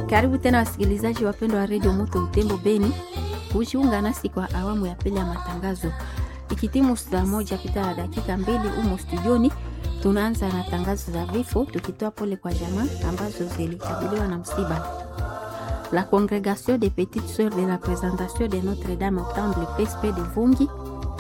Karibu tena wasikilizaji wapendwa wa redio Moto Utembo Beni, kujiunga nasi kwa awamu ya pili ya matangazo. Ikitimu saa moja pita ya dakika mbili humo studioni, tunaanza na tangazo za vifo, tukitoa pole kwa jamaa ambazo zilikabiliwa na msiba. La Congrégation des Petites Sœurs de la Présentation de Notre-Dame au Temple PSP de Vungi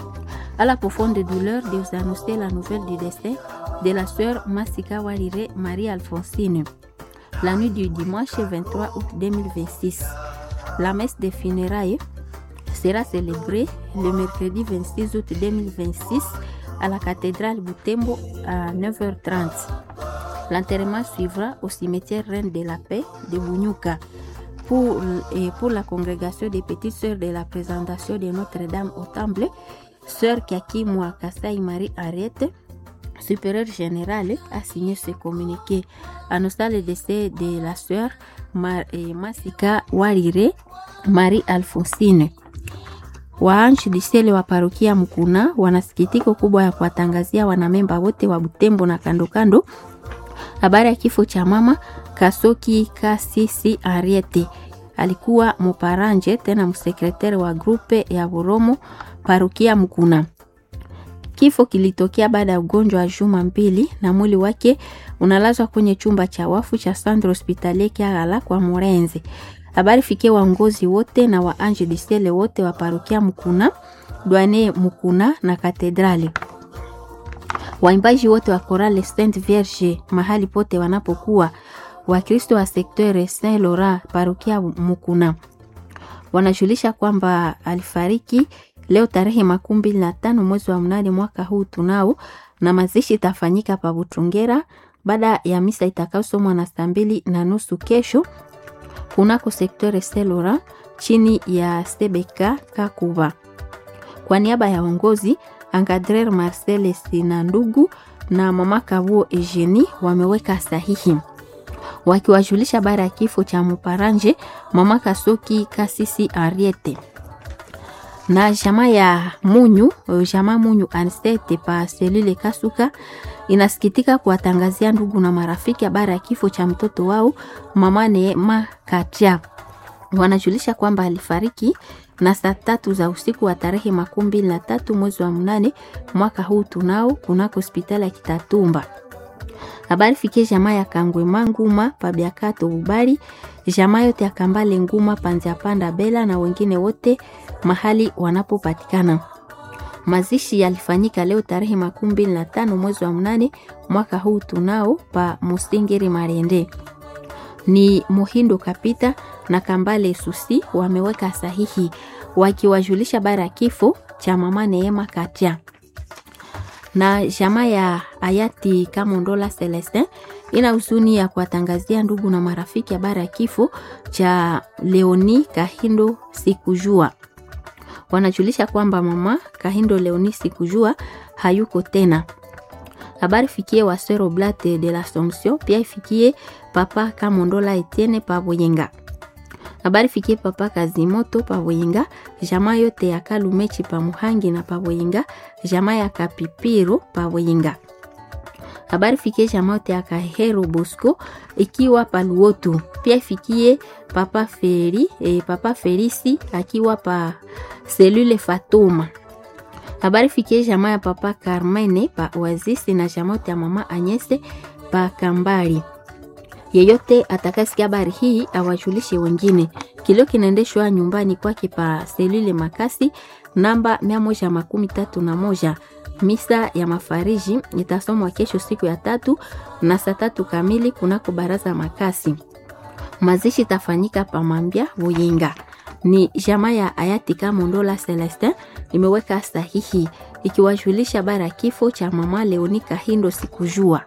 à la profonde douleur de vous annoncer la nouvelle du décès de la sœur Massika Walire Marie-Alphonsine la nuit du dimanche 23 août 2026. La messe des funérailles sera célébrée le mercredi 26 août 2026 à la cathédrale Boutembo à 9h30. L'enterrement suivra au cimetière Reine de la Paix de Bunyuka. Pour, et pour la congrégation des petites sœurs de la présentation de Notre-Dame au Temple, sœur Kaki Kasai Marie Ariette, supérieure générale, a signé ce communiqué. Annonçant le décès de la sœur Mar Masika Warire Marie Alfonsine. Waanchi disele wa parokia Mkuna wana sikitiko kubwa ya kuwatangazia wanamemba wote wa Butembo na kando kando habari ya kifo cha mama Kasoki Kasisi Ariete. Alikuwa muparanje tena msekretari wa grupe ya Buromo parokia Mkuna. Kifo kilitokea baada ya ugonjwa wa juma mbili na mwili wake unalazwa kwenye chumba cha wafu cha Sandro Hospitalier Kiagala kwa Morenzi. Habari fikie waongozi wote na wa Ange Disele wote wa parokia Mkuna, Dwane Mkuna na Katedrali. Waimbaji wote wa Chorale Saint Vierge mahali pote wanapokuwa, Wakristo wa sekteur Saint Laurent parokia Mkuna wanajulisha kwamba alifariki leo tarehe makumi mbili na tano mwezi wa mnane mwaka huu tunao, na mazishi itafanyika pa Butungera baada ya misa itakayosomwa na saa mbili na nusu kesho kunako sekteur Selora chini ya Sebeka Kakuba. Kwa niaba ya uongozi Angadrer Marcel Sina ndugu na mama Kavuo Eugenie wameweka sahihi wakiwajulisha habari ya kifo cha Muparanje mama Kasoki Kasisi Ariete na jamaa ya Munyu, jamaa Munyu Ansete pa selule Kasuka inasikitika kuwatangazia ndugu na marafiki habari ya kifo cha mtoto wao mama Neema Katia. Wanajulisha kwamba alifariki na saa tatu za usiku wa tarehe makumi mbili na tatu mwezi wa mnane mwaka huu tunao kunako hospitali ya Kitatumba. Habari fikie jamaa ya Kangwe Manguma Pabiakato Bubari, jamaa yote ya Kambale Nguma Panzia Panda Bela na wengine wote mahali wanapopatikana. Mazishi yalifanyika leo tarehe makumi mbili na tano mwezi wa mnane mwaka huu tunao pa Musingiri Marende. Ni Muhindo Kapita na Kambale Susi wameweka sahihi wakiwajulisha bara ya kifo cha mama Neema Katia na jamaa ya hayati Kamondola Celestin ina huzuni ya kuwatangazia ndugu na marafiki habari ya kifo cha Leoni Kahindo Sikujua. Wanajulisha kwamba mama Kahindo Leoni Sikujua hayuko tena. Habari fikie Wasero Blate de l'Assomption, pia ifikie papa Kamondola Etienne Pavoyenga. Habari fikie papa Kazimoto Pavoyenga, jamaa yote ya Kalumechi pa Muhangi na Pavoyenga, jamaa ya Kapipiro Pavoyenga. Habari fikie jamaa yote ya Kahero Bosco ikiwa Paluotu. Pia ifikie papa Feri, eh, papa Felisi akiwa pa selule Fatuma. Habari fikie jamaa ya papa Carmene pa Oasis na jamaa yote ya mama Anyese pa Kambari. Yeyote atakayesikia habari hii awajulishe wengine. Kilio kinaendeshwa nyumbani kwake pa selule Makasi namba mia moja makumi tatu na moja. Misa ya mafariji itasomwa kesho siku ya tatu na saa tatu kamili kunako baraza Makasi. Mazishi itafanyika pa Mambya Buyinga. Ni jamaa ya hayati Kamondola Celestin imeweka sahihi ikiwajulisha habari ya kifo cha mama Leoni Kahindo sikujua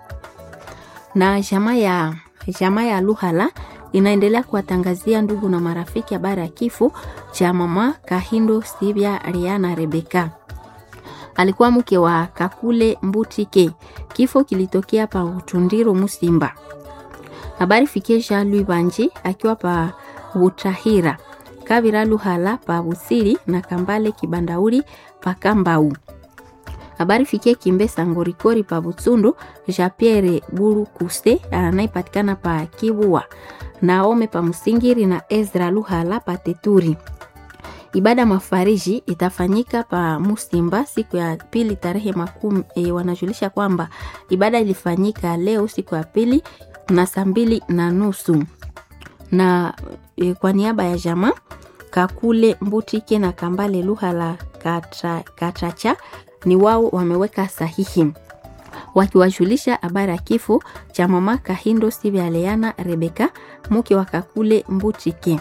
na jamaa ya jamaa ya Luhala inaendelea kuwatangazia ndugu na marafiki habari ya kifo cha mama Kahindo Sibia Riana Rebeka. Alikuwa mke wa Kakule Mbutike. Kifo kilitokea pa Utundiro Musimba. Habari fikie Jean Louis Banji akiwa pa Butahira. Kabira Luhala pa Busiri na Kambale Kibandauri pa Kambau. Habari fikie Kimbesa Ngorikori pa Butsundu, Jean Pierre Buru Kuste anayepatikana pa Kibua, Naome pa Msingiri na Ezra Luhala pa Teturi. Ibada mafariji itafanyika pa Musimba siku ya pili tarehe makumi. E, wanajulisha kwamba ibada ilifanyika leo siku ya pili na saa mbili na nusu na e, kwa niaba ya jamaa Kakule Mbutike na Kambale Luhala Katra, Katracha ni wao wameweka sahihi wakiwajulisha habari ya kifo cha mama Kahindo Sivya Leana Rebeka mke wa Kakule Mbutike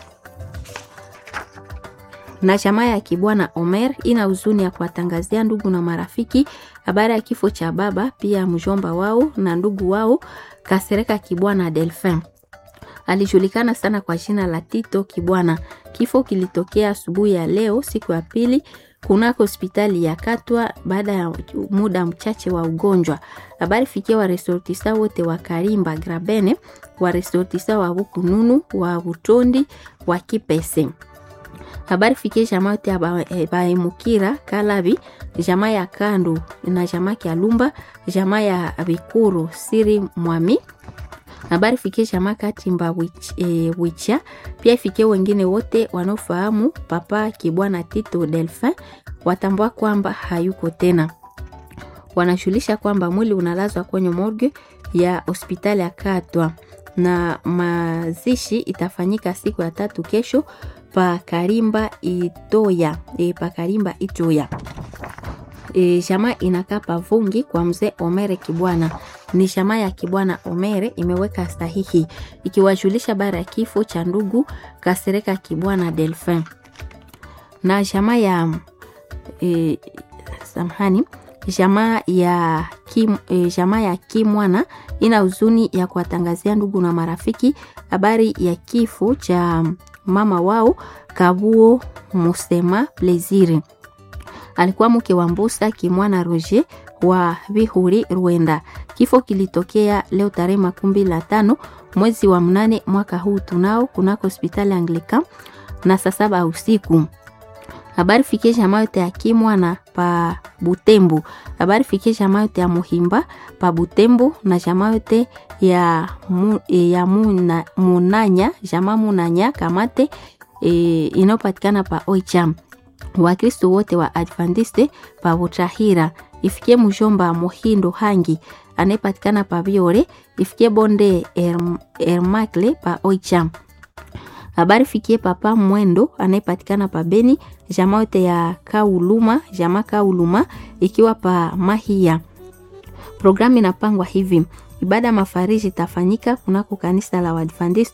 na chama ya Kibwana Omer ina huzuni ya kuwatangazia ndugu na marafiki habari ya kifo cha baba pia mjomba wao na ndugu wao Kasereka Kibwana Delphin. Alijulikana sana kwa jina la Tito Kibwana. Kifo kilitokea asubuhi ya leo siku ya pili kunako hospitali ya Katwa baada ya muda mchache wa ugonjwa. Habari fikia wa resortisa wote wa Karimba Grabene, wa resortisa wa Bukununu, wa Butondi, wa Kipese habari fikie jamaa yote ya baemukira Kalabi, jamaa ya Kandu na jamaa ya Lumba, jamaa ya Bikuru Siri Mwami. Habari fikie jamaa Katimba wich, e, Wicha. Pia ifikie wengine wote wanaofahamu Papa Kibwana Tito Delphin, watambua kwamba hayuko tena. Wanashulisha kwamba mwili unalazwa kwenye morgue ya hospitali ya Katwa na mazishi itafanyika siku ya tatu kesho pa Karimba Itoya e, pa Karimba Itoya. E, jamaa inakaa pavungi kwa mzee Omere Kibwana. Ni jamaa ya Kibwana Omere imeweka sahihi ikiwajulisha bara ya kifo cha ndugu Kasereka Kibwana Delphin na jamaa ya e, samahani jamaa ya Kim, e, jamaa ya Kimwana ina huzuni ya kuwatangazia ndugu na marafiki habari ya kifo cha mama wao Kabuo Musema Plezire. Alikuwa mke wa Mbusa Kimwana Roger wa Vihuri Rwenda. Kifo kilitokea leo tarehe makumi la tano mwezi wa mnane mwaka huu tunao kunako hospitali Anglican na saa saba usiku. Habari fikie jamaa yote ya Kimwana pa Butembo. Habari fikie jamaa yote ya Muhimba pa Butembo na jamaa yote ya, mu, ya muna, Munanya jamaa Munanya Kamate e, inayopatikana pa Oicham. Wakristo wote wa Adventiste pa Butahira. Ifikie mjomba Mohindo Hangi anayepatikana pa Biore. Ifikie bonde Erm, Ermakle pa Oicham habari fikie papa Mwendo anayepatikana pa Beni, jamaa yote ya Kauluma, jamaa Kauluma ikiwa pa Mahia. Programu inapangwa hivi: ibada mafariji itafanyika kunako kanisa la Waadventista